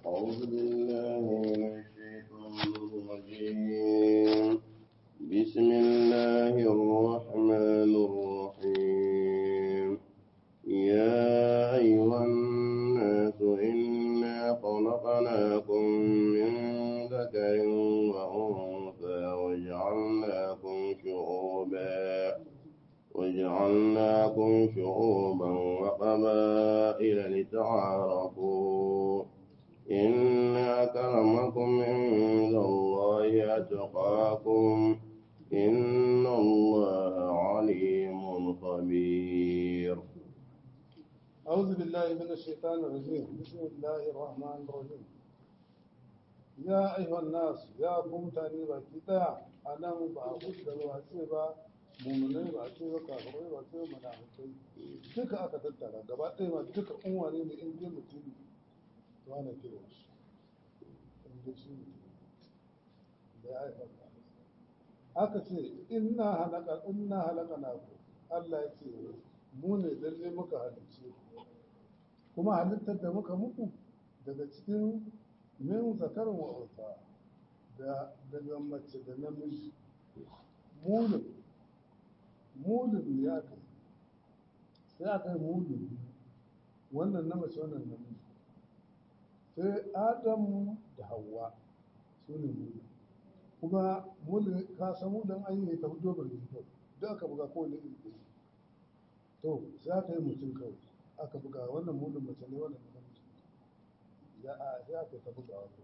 أعوذ بالله من الشيطان الرجيم بسم الله الرحمن الرحيم يا أيها الناس إنا خلقناكم من ذكر وأنثى وجعلناكم شعوبا وجعلناكم شعوبا وقبائل لتعارفوا إن أكرمكم عند الله أتقاكم إن الله عليم خبير أعوذ بالله من الشيطان الرجيم بسم الله الرحمن الرحيم يا أيها الناس يا قوم تاني بكتا أنا بعبد الواسبة mumunai ba ce ba kafirai ba ce munafikai duka aka tattara gaba ɗaya ma duka unwane ne in dai mutum to ana kira shi in dai shi da ya haifar aka ce inna halaka inna halaka na ku Allah ya ce mu ne lalle muka halicce ku kuma halittar da muka muku daga cikin min zakarin wa unsa da daga mace da namiji mulin mulin ne aka yi sai aka yi mulin wannan na mace wannan namiji sai adam da hawa su ne mulin kuma mulin ka san mulin an yi ta hudu bar jiki duk aka buga kowane iri ɗaya to sai aka yi mutum kawai aka buga wannan mulin mace ne wannan namiji ya a sai aka ta buga wato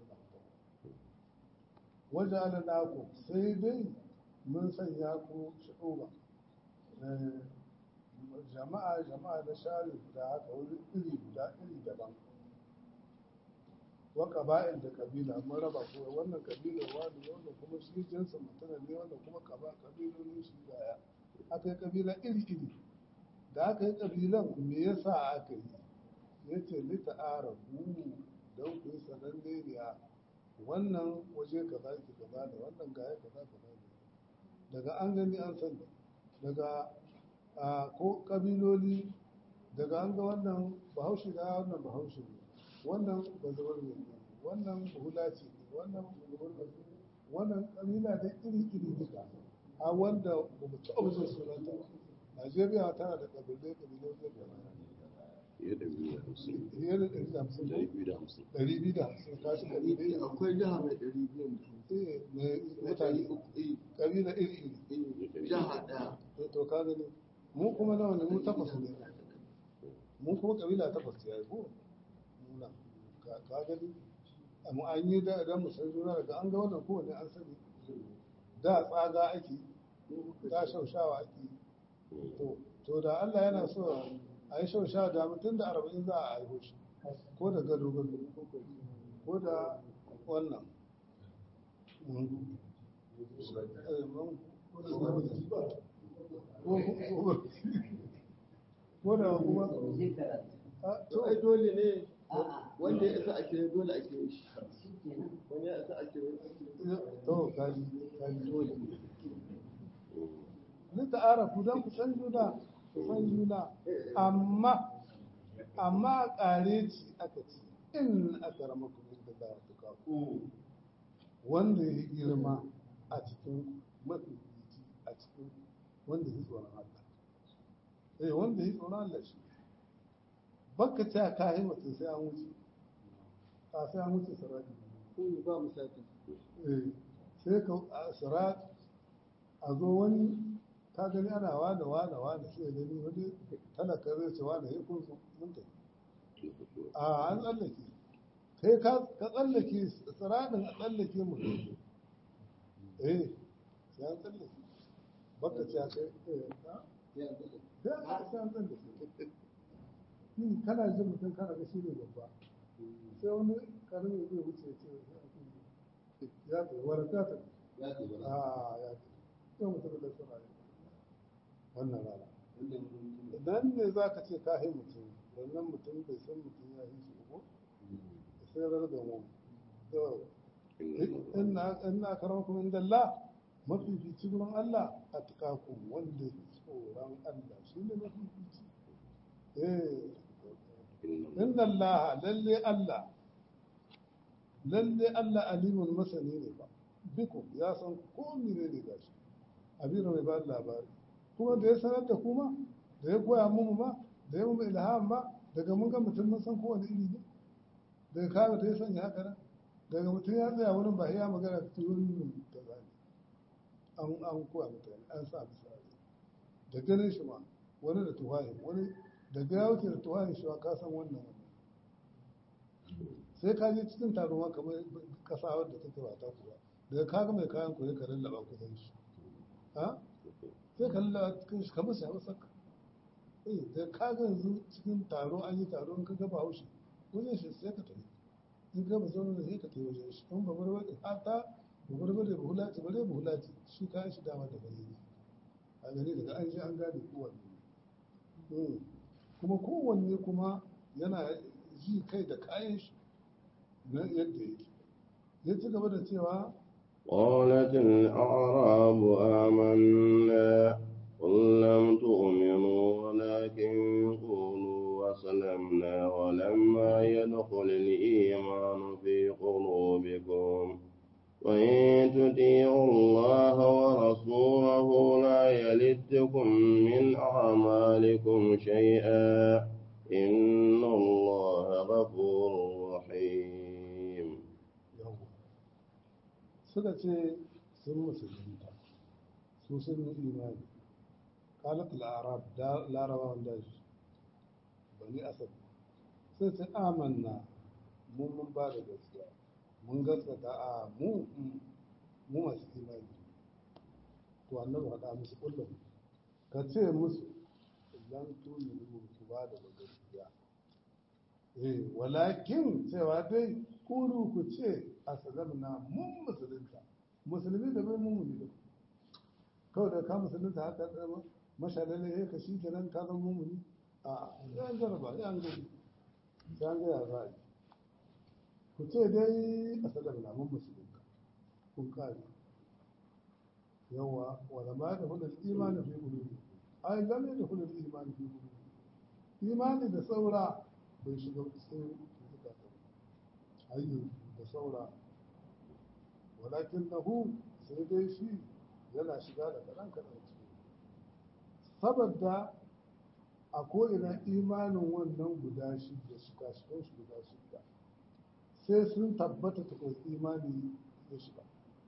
wajen ala naku sai dai mun sanya ku shi'uba jama'a jama'a da share guda haka wuri iri guda iri daban wa ƙaba'il da ƙabila mun raba ko wannan ƙabila wani wannan kuma shi jinsin mutum ne wannan kuma ƙaba ƙabilolin shi gaya aka yi ƙabila iri iri da aka yi ƙabilan me yasa aka yi ya ce lita arabu don ku yi sananne ne a wannan waje kaza ki kaza ne wannan gaya kaza kaza ne daga an gani an sani daga ko kabiloli daga an ga wannan bahaushe da wannan bahaushe ne wannan bazabar ne wannan hula ce ne wannan bazabar ne wannan kabila da iri iri duka a wanda ba mu taɓa jin sunanta ba najeriya tana da kabilai kabilai da fiye da biyu da hamsin fiye da ɗari da hamsin ɗari biyu da hamsin ɗari biyu da hamsin ka shi kabilai akwai jiha mai ɗari biyu eh mai mutane kabila iri iri jiha ɗaya to ka gani mu kuma nawa ne mu takwas ne mu kuma kabila takwas ya yi ko muna ka gani amma an yi da idan mu san juna daga an ga wannan kowane an sani da tsaga ake da shaushawa ake to to da Allah yana so a yi shaushawa da mutum da arba'in za a haihu shi ko da gado gado ko da wannan ko da kuma to ai dole ne wanda ya isa ake dole ake yi shi wani ya isa ake yi to kaji kaji dole ni ta arafu don ku san juna ku san juna amma amma ƙare ci aka ci in aka rama ku da za a tuka wanda ya girma a cikin mafi a cikin wanda ya tsoron Allah eh wanda ya tsoron Allah shi baka ce ka yi mutum sai an wuce a sai an wuce sarari ko ne ba mu sati eh sai ka a sarat a zo wani ka gani ana wada wada wada sai gani wani talaka zai ce wada ya kun mun tafi a an tsallake kai ka tsallake siratin a tsallake mu eh sai an tsallake baka ce kai eh ya tsallake sai an tsallake ni kana jin mutum kana ga shi ne babba sai wani karni zai wuce ce ya ce waraka ta ya ce ba a ya ce sai mutum da suna yi wannan rana wanda mutum idan ne za ka ce ka yi mutum wannan mutum bai san mutum ya yi shi ko sai rar da mu to inna inna karamakum inda Allah mafifici gurin Allah a tukaku wanda ya tsoron Allah shi ne mafifici eh inna Allah lalle Allah lalle Allah alimun masani ne ba biku ya san ko mene ne gashi abin mai ba da labari kuma da ya sanar da kuma da ya koya mu ma da ya mu ilham ba daga mun ga mutum mun san kowane iri ne daga kawo da ya sanya haka nan daga mutum ya tsaya wurin ba ya magana ta wurin ta zane an an koya mutane an sa misali da ganin shi ma wani da tuhayi wani da ga wuce da tuhayi shi ka san wannan wannan sai ka je cikin taro ma kamar kasa wadda take ba ta kuwa daga ka ga mai kayan koyi ka lallaba kusan shi ha sai ka lallaba cikin shi kamar shi a saka eh da ka ga yanzu cikin taro an yi taro in ka ga bahaushe wajen shi sai ka tafi in ka ba zaune da sai ka tafi wajen shi in ba barbare hata ba barbare ba hulaci bare ba hulaci shi kayan shi dama da gani ne a gani daga an ji an gane kowanne ne kuma kowanne kuma yana ji kai da kayan shi na yadda yake ya ci gaba da cewa قالت الأعراب آمنا قل لم تؤمنوا ولكن قولوا أسلمنا ولما يدخل الإيمان في قلوبكم وإن تطيعوا الله ورسوله لا يلدكم من أعمالكم شيئا إن الله غفور رحيم suka ce sun musulunta su sun yi imani kalat al'arab larabawan daji bani asad sai ce amanna mun mun ba da gaskiya mun gaskata a mu mu masu imani to annabi haɗa musu kullum ka ce musu lan tuni ku ba da gaskiya eh walakin cewa dai kuru ku ce aslamna mun musulunta musulmi da bai mumuni da kawai da ka musulunta haka da mashalale ya ka shi kenan ka zama mumuni a yan jaraba yan gani sai an gaya za a yi ku ce dai aslamna mun musulunta kun kare yawa wala ma da hulul imani fi qulubi ai lam yadkhulul imani fi qulubi imani da saura bai shiga cikin zukatan ayyu da saura walakin nahu sai dai shi yana shiga da kaɗan kaɗan ciki saboda a ko'ina imanin wannan guda shida shiga shigan shi guda shida sai sun tabbata ta kai imani ya shiga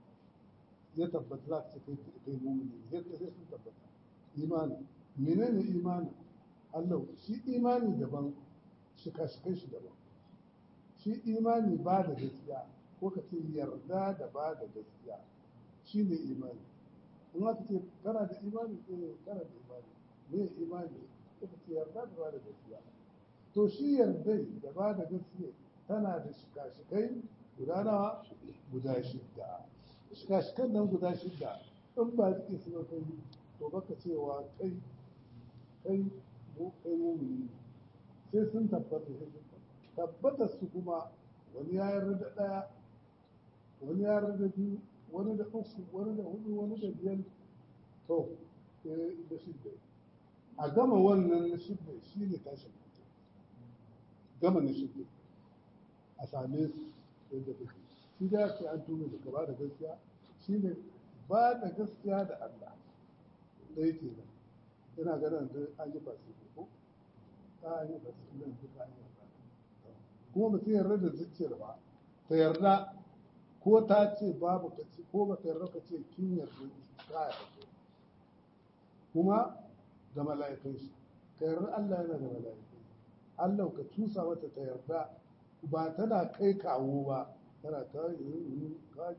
ya tabbata za ta kai kai mumuni ya sai sun tabbata imani menene imani Allah shi imani daban shika-shikan shi daban shi imani ba da gaskiya ko ka ce yarda da ba da gaskiya shi ne imani in aka ce kana da imani eh kana da imani me imani ko ka ce yarda da ba da gaskiya to shi yarda da ba da gaskiya tana da shika-shikai guda nawa guda shidda shika-shikan nan guda shidda in ba suke su ba kai to baka cewa kai kai mu kai mumini sai sun tabbata sai sun tabbata su kuma wani ya yarda da ɗaya wani ya yarda da biyu wani da uku wani da hudu wani da biyar to da shidda a gama wannan na shidda shi ne tashin mutum gama na shidda a same su yadda take shi da ce an tuni da gaba da gaskiya shi ne ba da gaskiya da Allah ɗaya ke nan ina ganin da an yi fasi ko ta yi fasi nan duka an yi kuma mutum yarda da zuciyar ba ta yarda ko ta ce babu ka ce ko ba ta yarda ka ce kin yarda ta yarda kuma da mala'ikai shi ka yarda Allah yana da mala'ikai Allah ka tusa mata ta yarda ba tana kai kawo ba tana ta yi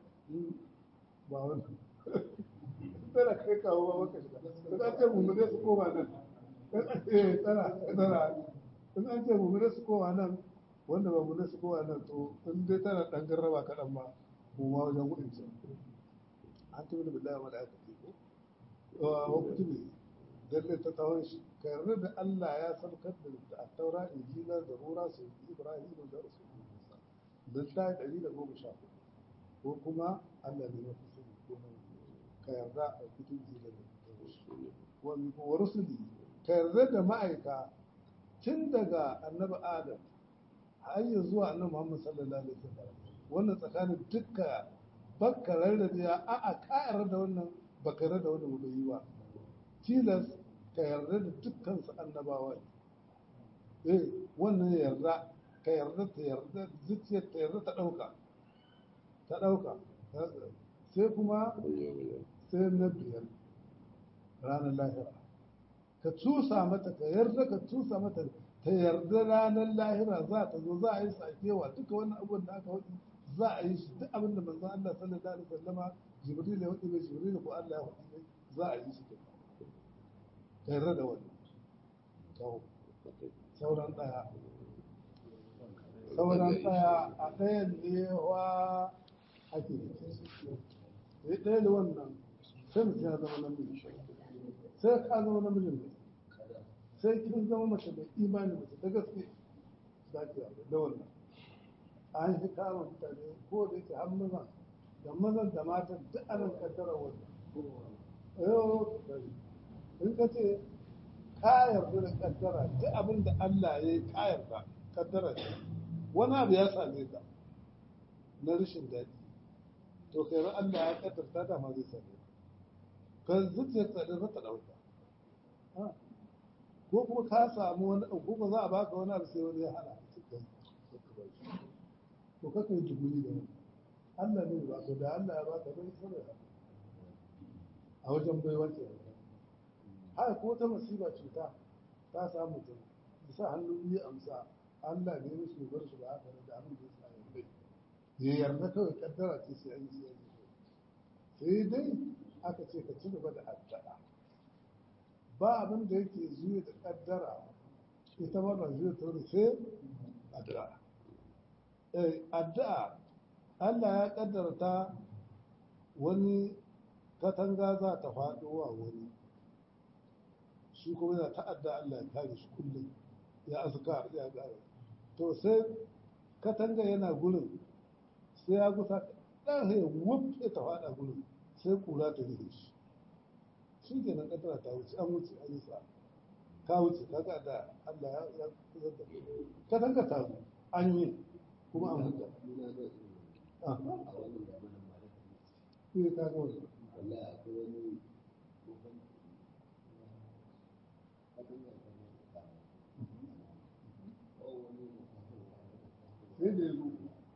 ba wannan tana kai kawo ba maka shiga da an ce mummune su koma nan eh tana tana in an ce mummune su koma nan wanda ba mummune su koma nan to in dai tana dan garraba kaɗan ma mu ma wajen gudun ce an tabi da billahi wala aka ce ko wa kutubi dalle ta tawon shi ka yarda da Allah ya saukar da taura injila da rura su ibrahim da rasulullah musa da ta ɗari da goma sha ko kuma Allah ne mafi sani ko nan ka yarda a kutun da wa rusuli ka yarda da ma'aika tun daga annabi adam har ya zuwa annabi Muhammad sallallahu alaihi wasallam wannan tsakanin dukka baka rarrabe a a ka yarda da wannan baka yarda da wannan bai yi ba tilas ka yarda da dukkan su annabawa ne eh wannan yarda ka yarda ta yarda zuciyar ta yarda ta dauka ta dauka sai kuma sai na biyar ranar lahira ka cusa mata ka yarda ka cusa mata ta yarda ranar lahira za ta zo za a yi sakewa duka wannan abubuwan da aka faɗi za a yi shi duk abin da manzon Allah sallallahu alaihi wasallama Jibril ya faɗi mai Jibril ko Allah ya faɗi mai za a yi shi ka yarda da wannan to sauran daya sauran daya a ɗayan ne wa ake da ɗaya da wannan sai mutum ya zama namiji sai ka zama namijin ne sai kin zama mace mai imani mace ta gaske za ki yawo da wannan an yi kama mutane ko da yake har maza da mazan da matan duk anan kaddara wannan yau in ka ce ka yarda da kaddara duk abin da Allah ya yi ka yarda kaddara ce wani abu ya same ka na rashin daɗi to kai ran Allah ya kaddarta da ma zai same ka ka zuciyar tsadin za ta ɗauka ko kuma ka samu wani ko kuma za a baka wani abu sai wani ya hana to kaka yi tuguri da wani Allah ne ba ko da Allah ya baka bai saboda a wajen bai wace haka ko ta masiba cuta ta samu mutum bisa hannu biyu amsa Allah ne musu bar shi ba haka da abin da ya sa ya bai ya yarda kawai kaddara ce sai an yi sai sai dai aka ce ka ci gaba da addu'a ba abin da yake zuwa da kaddara ita ma ba zuwa ta wani sai addu'a eh addu'a Allah ya kaddara ta wani katanga za ta faɗo wa wani shi kuma yana ta'adda Allah ya kare shi kullum ya azkar ya gara to sai katanga yana gurin sai ya gusa ɗan ya wuce ta faɗa gurin sai kura ta rufe shi shi ke nan ƙasar ta wuce an wuce an yi sa ka wuce ka ga da Allah ya ya kusa da ka tanka ta zo an yi kuma an huta ah shi ka ga wannan sai da ya zo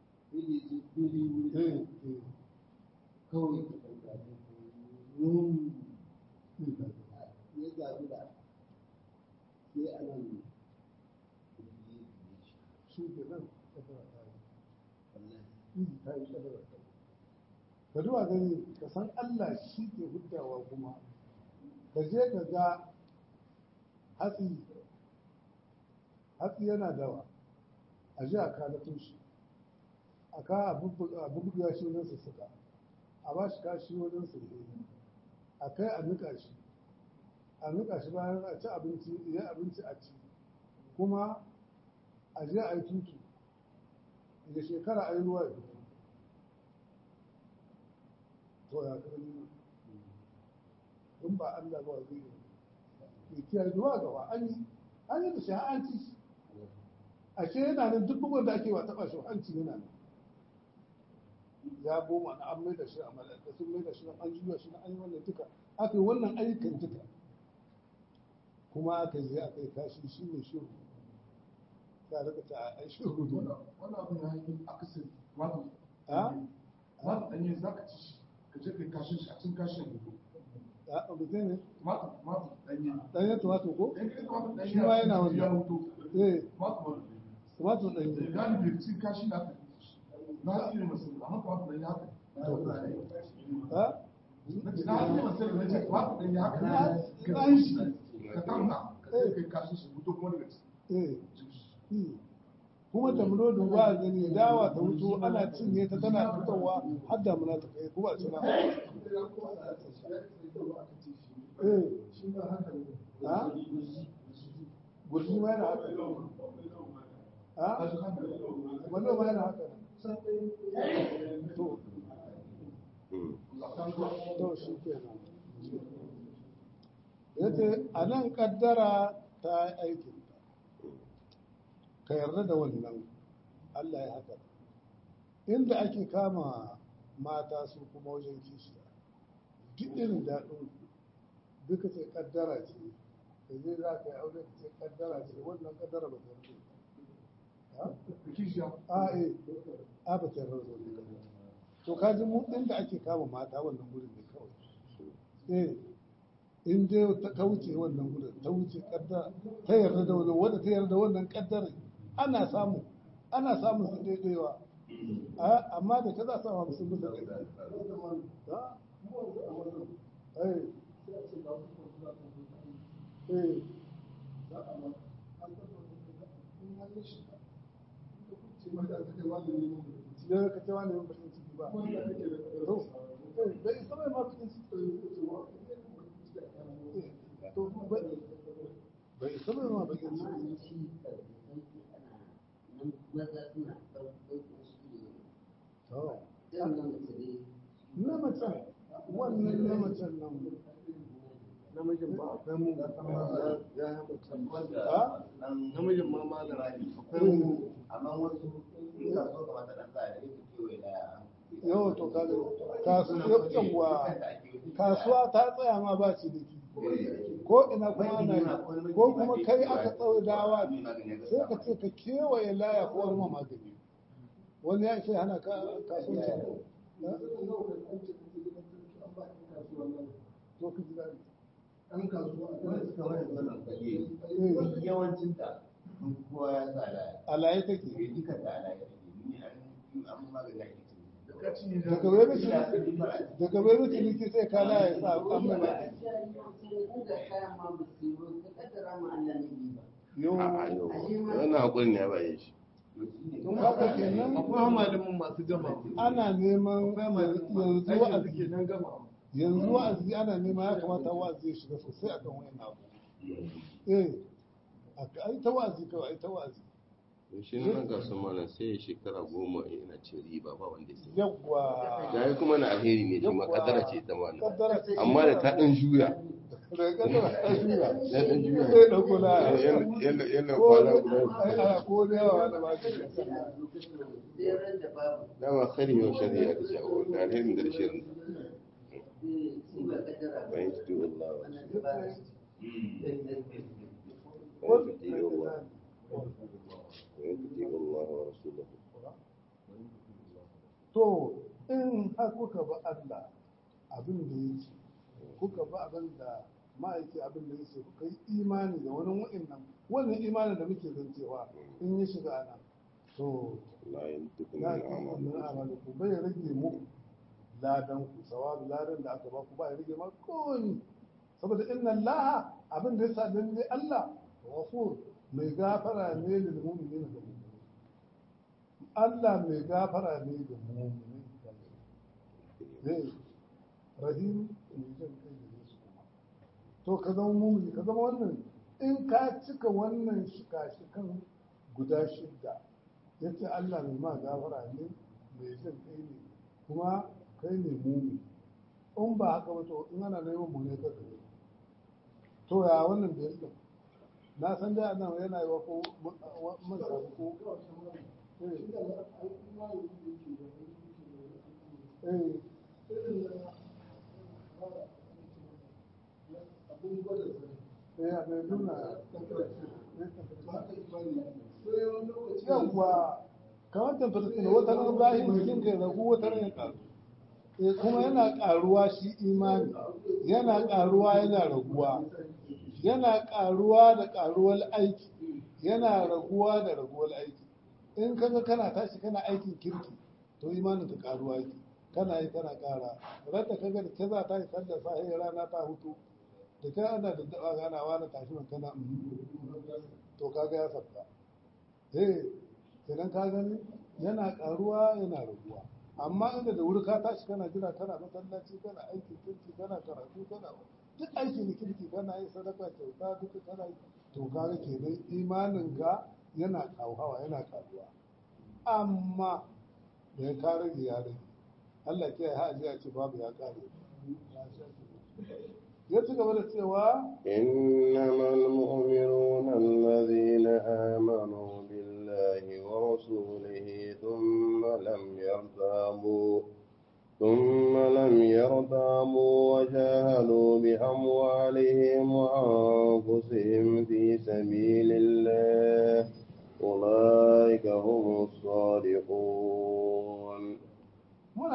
eh eh kawai mm, ya zaɓi da sai a nan shi ke nan ƙasar ta yi wallahi ta yi ƙasar ta yi ka duba gani ka san Allah shi ke huddawa kuma ka je ka ga hatsi hatsi yana dawa a ji a kalato shi a ka a bubbuga shi wajen sussuka a ba shi kashi wajen sulhe a kai a nika shi a nika shi bayan a ci abinci iya abinci a ci kuma a je a yi tutu da shekara a yi ruwa ya fito to ya kai in ba Allah ba zai yi ya kiyaye zuwa gaba an yi an yi da shi har an ci shi ashe yana nan duk bugun da ake wa taɓa shi hanci yana nan ya goma na an mai da shi a malaka sun mai da shi an juya shi na an yi wannan duka aka yi wannan ayyukan duka kuma aka yi aka yi kashi shi ne shiru ta rika ta a shiru ne wannan abin ya yi akasari wato a wato ɗanye za ka ci shi ka je kai kashin shi a cin kashin ne a mutum ne wato wato ɗanye ɗanyen tumato ko ɗan kai wato ɗanye Shi ma yana wani. ya mutu eh wato wato tumato ɗanye galibi cin kashi da aka yi na tsiri masu amma wato ɗanye haka ha na ce na tsiri masu na ce wato ɗanye haka ka ci shi ka tauna ka je kai kashin shi mutu kuma daga eh ciki hmm. kuma tamro da ba gani dawa ta wuto ana cinye ta tana fitowa har damuna ta kai kuma a cina eh shi ba haka ne ha gurji ma yana haka ha wannan ma yana haka to to shi kenan yace a nan kaddara ta yi aikin ka yarda da wannan Allah ya haka inda ake kama mata su kuma wajen kishiya duk irin daɗin duka ce kaddara ce da zai za ka yi aure ka ce kaddara ce wannan kaddara ba ta rage kishiya a eh a ba ta rage to ka ji mu inda ake kama mata wannan gurin ne kawai eh in dai ta ta wuce wannan gurin ta wuce kaddara ta yarda da wannan wanda ta yarda da wannan kaddara ana samu ana samun su daidaiwa A- amma da ta za su samu sun bisa ɗaya ha? eh eh ya ka ce wani yin bakin ciki ba to eh, bai isa mai ma bakin ciki to bai bai isa mai ma bakin ciki to na macen wannan na macen nan namijin ba akwai mu ya ya yi mutum ha namijin ma malam akwai Eh, mu amma wasu in ka so kamata dan tsaya da yake kewaye da yau to kaga kasuwa yawwa kasuwa ta tsaya ma ba ciniki ko ina kuma ana yi ko kuma kai aka tsawo dawa sai ka ce ka kewaye laya ko wani magani wani ya ce hana ka kasuwanci to ka ji daɗi ɗan kasuwa wanda suka wani wannan fage yawancin ta kowa ya sa da alaye take ke duka da ala ya ni an an magana ake daga wani ciniki daga wani ciniki sai ka laya sa an mai magani yau wannan hakurin ne ya baye shi don haka kenan akwai malamin masu gama ana neman yanzu wa'azi ke nan gama yanzu wa'azi ana nema ya kamata wa'azi ya shiga sosai a kan wayan abu eh a ai ta wa'azi kawai ai ta wa'azi shi ne nan gasu malam sai ya shekara goma yana ce riba ba wanda ya sani yawwa ya yi kuma na alheri ne shi ma kadara ce ta malam kaddara ce amma da ta ɗan juya da kaddara ta juya ya ɗan juya sai dauko na yalla yalla ko kwana ai guda ana ko da yawa na ba shi dama khari yau shari'a da shawo da alherin da shirin bayan ki Allah wa bayan ki Allah bayan ki Allah wa rasuluhu to in har kuka ba Allah abin da ya ce kuka ba abin da ma'aiki abin da ya ce kuka yi imani da wani wa'annan wannan imanin da muke zancewa in ya shiga ana to la yantiqu ya min kuma amal min amali ku bai rage muku ladan ku sawabi ladan da aka ba ku ba ya rage ma komi saboda inna Allah abin da yasa lalle Allah ghafur mai gafara ne lil mu'minin da mu'minin Allah mai gafara ne ga mu'minin zai rahim mai jin kai da su kuma to ka zama mu'mini ka zama wannan in ka cika wannan shika-shikan guda shidda ya ce Allah mai ma gafara ne mai jin kai ne kuma kai ne mumi in ba haka ba to in ana neman mu ne kaka ne to ya wannan biyar din na san dai anan yana yi wa ko mun samu ko eh eh eh a mai nuna yawwa kamar tamfatin wata ran zahiri jikin ka ya ragu wata ran ya karu eh kuma yana karuwa shi imani yana karuwa yana raguwa yana karuwa da karuwar aiki yana raguwa da raguwar aiki in kaga kana tashi kana aikin kirki to imanin ka karuwa yake kana yi kana kara rata kaga da ta za ta yi sallar sahi rana ta hutu da ta ana da daba ganawa na tashi man kana to kaga ya sabta eh kenan ka gani yana karuwa yana raguwa amma inda da wuri ka tashi kana jira kana masallaci kana aikin kirki kana karatu kana duk aikin kirki kana yin sadaka kyauta duka kana yi to kaga kenan imanin ka yana kauhawa yana karuwa amma da ya kare ya rage Allah ke ya haji a ce babu ya kare ya ci gaba da cewa إنما المؤمنون الذين آمنوا بالله ورسوله ثم لم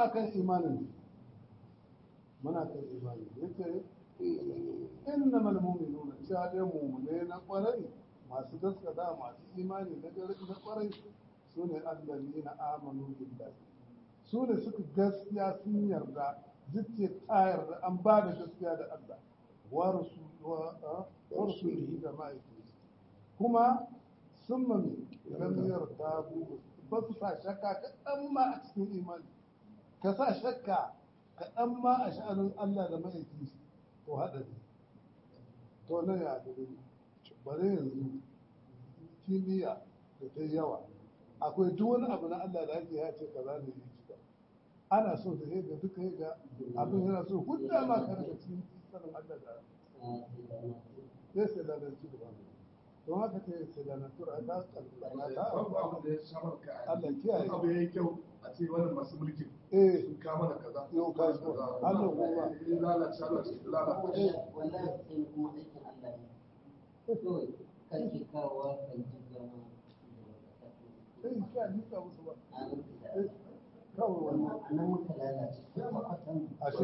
kan imanin muna kan imanin yace innamal mu'minuna cewa dai mu'mine na kwarai masu gaskata masu imani na gari na kwarai su ne allazina amanu billahi su ne suka gaskiya sun yarda zuciya ta yarda an ba da gaskiya da Allah wa rasulihi da ma'aikata kuma sun mami lamiyar ta ba su sa shakka kaɗan ma a cikin imani ka sa shakka kaɗan ma a sha'anin Allah da ma'aiki to haɗari to na ya haɗari bare yanzu kimiyya da ta yawa akwai duk wani abu na Allah da ake ya ce kaza ne yi cika ana so da ga duka ga abin yana so hudda ma ka daga cikin sanin Allah da sai sai da nan ci gaba don haka ta sai da nan tura ta kallana ta babu abin da ya samar ka a Allah kiyaye abu ya yi kyau a ce wannan masu mulkin eh sun kama da kaza Yau ka zo. Allah kuma. ya lalace lalace lalace wallahi sai kuma aikin Allah ne kawai kake kawowa kan jigama sai ka nika musu ba a nan Eh, kawai wannan a nan muka lalace kuma a kan ashe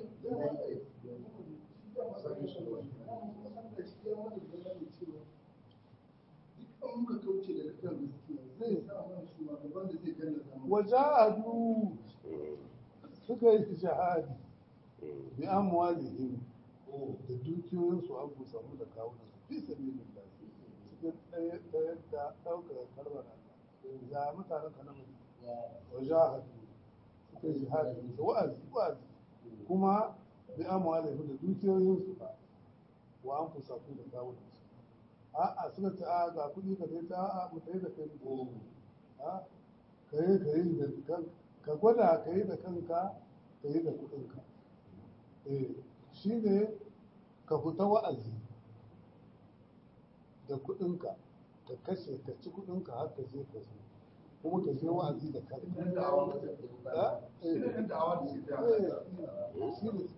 Duk muka kauce daga kan gaskiya zai sa mana shugaban da zai gallaza mu. wajahadu suka yi shahadi bi amwalihim da dukiyoyinsu an ku samu da kawunan su fi sabilin da cikin ɗaya ɗaya da ɗaukar kalmar Allah ya mutanen ka na mutum wajahadu suka yi shahadi da wa'azi wa'azi kuma bi amwalihim da dukiyoyinsu ba wa an ku samu da kawunan su a'a suka ce a ga kuɗi ka sai ta a'a mu tayi da kai mu a ka yi ka yi da kan ka gwada ka yi da kanka ka yi da kuɗinka eh shi ne ka fita wa'azi da kuɗinka ka kashe ka ci kuɗinka har ka je ka zo kuma ka je wa'azi da kanka Yan da'awa ba ta Ah, eh, Ina yan da'awa da suke da eh, shi ne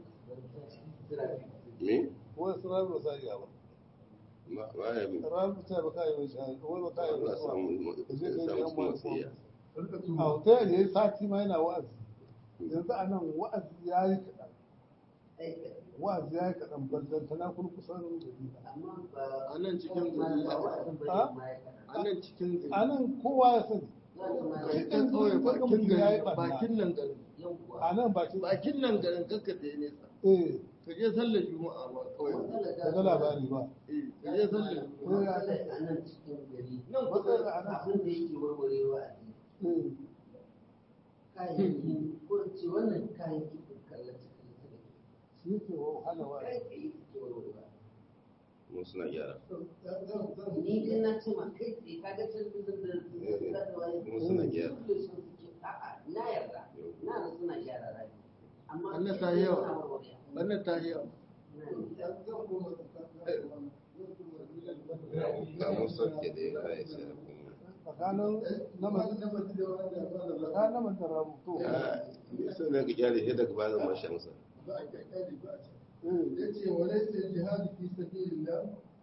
Me? wani sunan ba sa iya ba Ba ba ya bi. ranar ta ba ka yi mai shahada wani ba ka yi Allah mai samu shahada ka je ka yi samu yan kuma wani tsiya. Rika a tuno. hotel ya yi sati ma yana wa'azi yanzu a nan wa'azi ya yi kaɗan wa'azi ya yi kaɗan ballon tana kurkusan gari amma ba A nan cikin gari ba wa'azin bane Ah? ma ya kaɗan. A nan cikin a gari. nan kowa ya sani Kai ɗan ƙauye bakin gari bakin nan garin. Yawwa. a nan bakin Bakin nan garin kakka da nesa. eh Ka je sallar juma'a ma ƙauye. ka ga labari ba Eh, ka je sallar juma'a. Matsalar a nan cikin gari. Nan Matsalar kusa a nan Abin da yake warware wa'azi. eh Kayayyaki ko in ce wannan kayan kifin kallace kallace da ke. shi ke wahala Kai wa'azi tsaye suke warware wa'azi. Mu suna gyara. ni dai na ce ma kai tsaye ka ga talabijin da da waye Mu suna gyara. dole sun suke a'a na yarda na da suna gyara rabi amma Wannan ta kai yi tsaye yawa. suna warware. Wannan ta yi yawa. Na mun sauke da ya kai sai a kuma. tsakanin naman tsakanin naman da rabuto Ya, ni sai na ga gyara sai daga bayan mashansa. Ba a kyakkyali ba a ce. eh Ya ce wa laisa jihadi fi sabilillah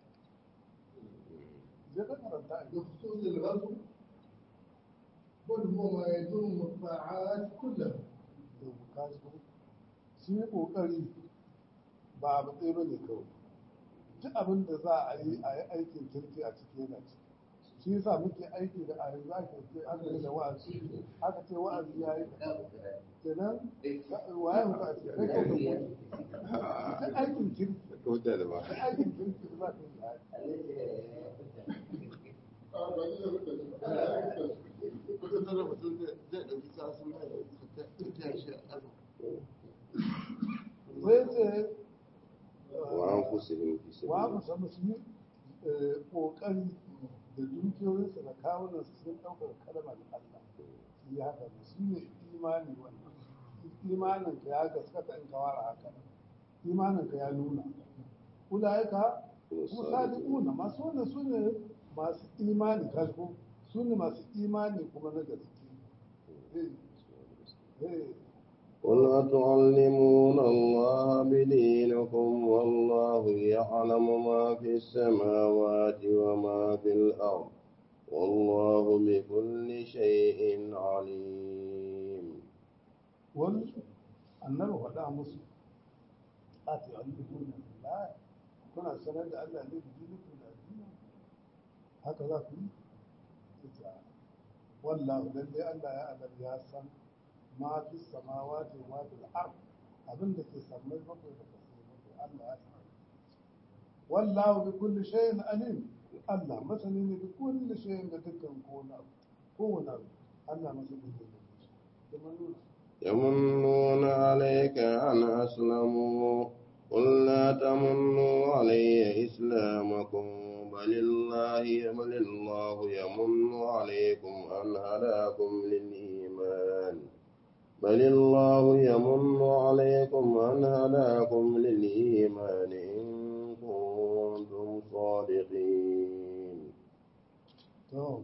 je ka karanta a بخصوص الغزو بل هو ما يضم الطاعات كلها da bukaci shi kokari ba abu ɗaya ba ne kawai duk abin da za a yi a yi aikin kirki a ciki yana ciki shi yasa muke aiki da a yanzu ake ce aka yi da wa'azi aka ce wa'azi ya yi kenan waye muka ce kai ko da duk aikin kirki Ka huta da ba. duk aikin kirki da za ka yi a yi Wata tara mutum zai ɗauki kasu na ta tashi a ƙasa. sai ce Wa an fusihin fi wa mu sabili. san su yi kokari da dukiyoyinsu da kawunansu sun ɗaukar kalmar Allah su yi haka ne su ne imani wannan imanin ka ya gaskata in ka wara haka imanin ka ya nuna ulaika kuma sadiquna masu wannan su ne masu imani kasko su ne masu imani kuma na gaske eh eh قل أتعلمون الله بدينكم والله يعلم ما في السماوات وما في الأرض والله بكل شيء عليم wani annabi faɗa musu a ta yi alifun da kuna sanar da Allah ne da dininku da addini haka za ku yi ita wallahu lalle Allah ya adar ya san ma fi samawati wa ma fil ard abin da ke sammai bakwai da kasai bakwai Allah ya san wallahu bi kulli shay'in alim Allah masani ne bi kulli shay'in da dukkan kowane abu kowane abu Allah masani ne da shi kuma nuna يمنون عليك أن أسلموا قل لا تمنوا علي إسلامكم بل الله بل الله يمن عليكم أن هداكم للإيمان بل الله يمن عليكم أن هداكم للإيمان إن كنتم صادقين to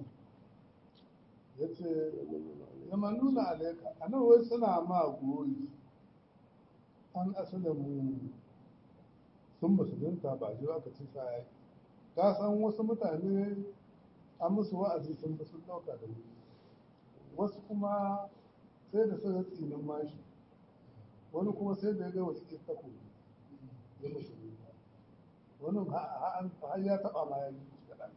yace zama nuna alaika a nan wai suna ma goyi an asalamu sun musulunta ba ji aka ci sa yaki ka san wasu mutane an musu wa'azi sun fi sun dauka da wuri wasu kuma sai da suka tsinin mashi wani kuma sai da ya ga wasu tako ya musulunta wani har ya taba ma ya yi kaɗan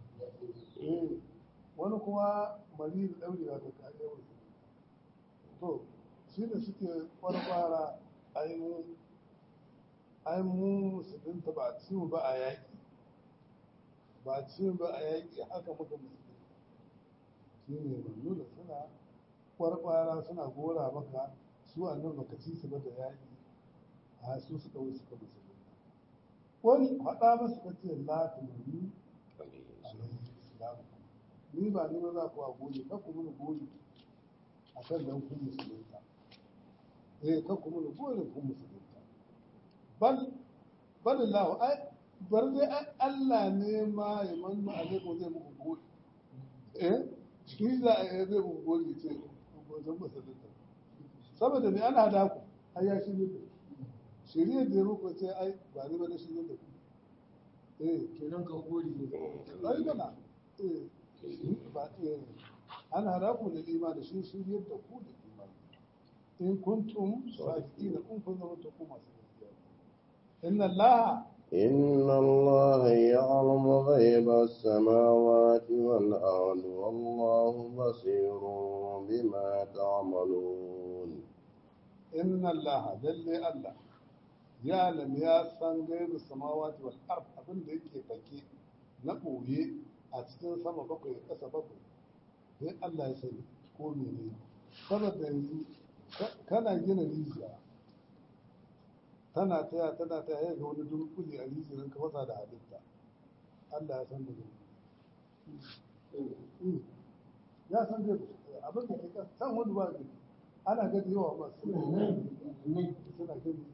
wani kuma mari da ɗauri da ta kare wasu to shi da suke kwarfara ainihin ai mu musulunta ba a ci ba a yaƙi ba a ci ba a yaƙi haka muka musulunta shi ne mannu da suna kwarfara suna gora maka su a nan baka ci su ba da yaƙi a su suka wuce suka musulunta wani faɗa masu kace la tumani alaihi islamu ni ba ni ba za ku a goyi ka ku mini goyi a kan dan kun musulunta eh ka ku mini goyi kun musulunta bal bal Allah ai bar dai ai Allah ne ma ya mannu alaikum zai muku goyi eh shi za a zai muku goyi ce ku zan musulunta saboda me ana da ku ai ya shi ne shirye da ya muku ce ai ba ni ba da shi ne da ku eh kenan ka gori ne ai bana eh ba ana raku da imani shi shi yadda ku da imani in kuntum sadiqina in kun zama ta ku masu gaskiya inna allaha إن الله يعلم غيب السماوات والأرض والله بصير بما تعملون inna allaha lalle allah ya lam ya san gaibu samawati wal ard abin da yake fake na ɓoye a cikin sama bakwai ƙasa bakwai sai Allah ya sani ko mene saboda yanzu kana gina rijiya tana taya tana taya ya ga wani dunkuli a rijiyar ka fasa da halitta Allah ya san da zai ya san da abin da ke kan san wani ba gani ana gani yawa masu suna gani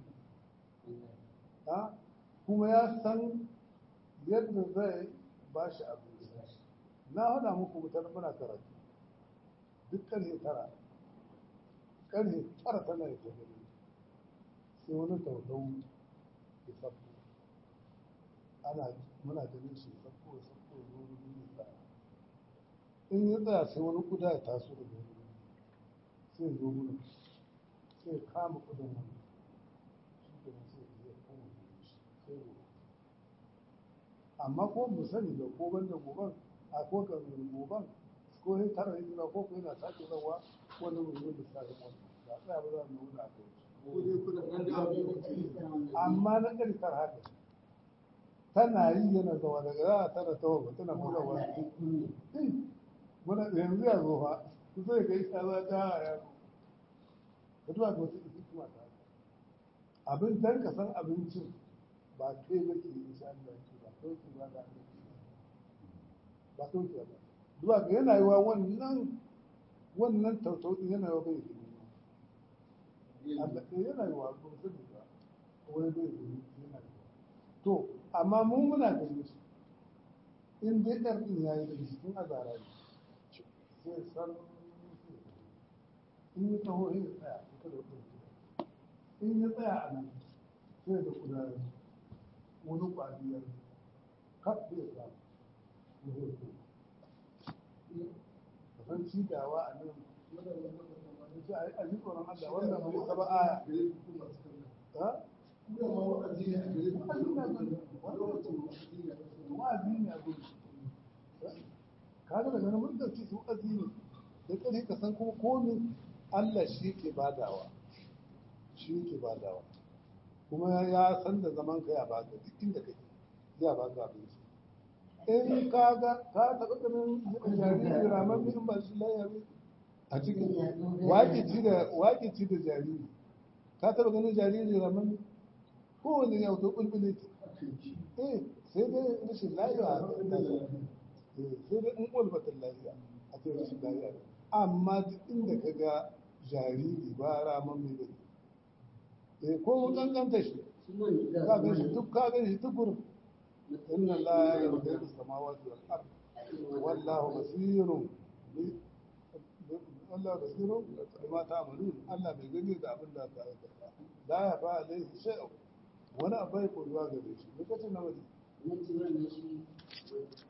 kuma ya san yadda zai ba shi abinci na hada muku wutar muna karatu duk karfe tara karfe tara tana ya ta gani sai wani tautau ya sabko ana muna ganin shi sabko ya sabko ya zo wani ya tsaya in ya tsaya sai wani kuda ya taso da wani sai ya zo gudu sai ya kama kudin wani shi ke sai ya koma shi sai ya amma ko mu sani da ko banda goban a ko ka goban ko sai tara yin ko ko yana sake zawa wani mu yi misali wannan ba tsaya ba za mu nuna a kai ko dai kuna nan da abu amma na ɗari tar haka tana yi yana zawa daga za a tara ta wa tana buga wa muna yanzu ya zo fa ku zai ga isa za ta ya ka duba ga wasu hikima ta abin dan ka san abincin ba kai ba ke insha Allah ke ba kai ke ba da ba kai ke ba duba ga yana yiwa wannan wannan tautautin yana yiwa bai gani Allah ɗaya yana yiwa ba su ba wani bai gani yana yiwa to amma mu muna gani su in dai ɗan ɗin ya yi da cikin azara ne sai san in yi taho ya tsaya ita da ɗin in ya tsaya a nan sai da kuda wani ƙwariyar kaf zai samu ko zai ko ka san cigawa a nan ce a ji tsoron Allah wannan bai saba aya ha wa'azi ne a gudu ka ga daga nan mun dauki su wa'azi ne da kare ka san kuma komin Allah shi ke badawa shi ke badawa kuma ya san da zaman ka ya baka duk inda kake ya baka abin in ka ga ka taɓa ganin jariri ramar in ba shi layabe a cikin waƙici da waƙici da jariri ka taɓa ganin jariri ramar kowane ya wuto ƙulƙule eh sai dai rashin lafiya sai dai in ƙulbatin lafiya a ce rashin lafiya amma duk inda ka ga jariri ba ramar mai gani eh ko mun kankanta shi ka gan shi duk ka gan shi tukur inna la yarda samawati wal ard wallahu basirun Allah basirun bima ta'malun Allah bai gani da abin da ka aikata la ya fa alaihi shay'un wani abai koyuwa gare shi lokacin na wani na ci wannan shi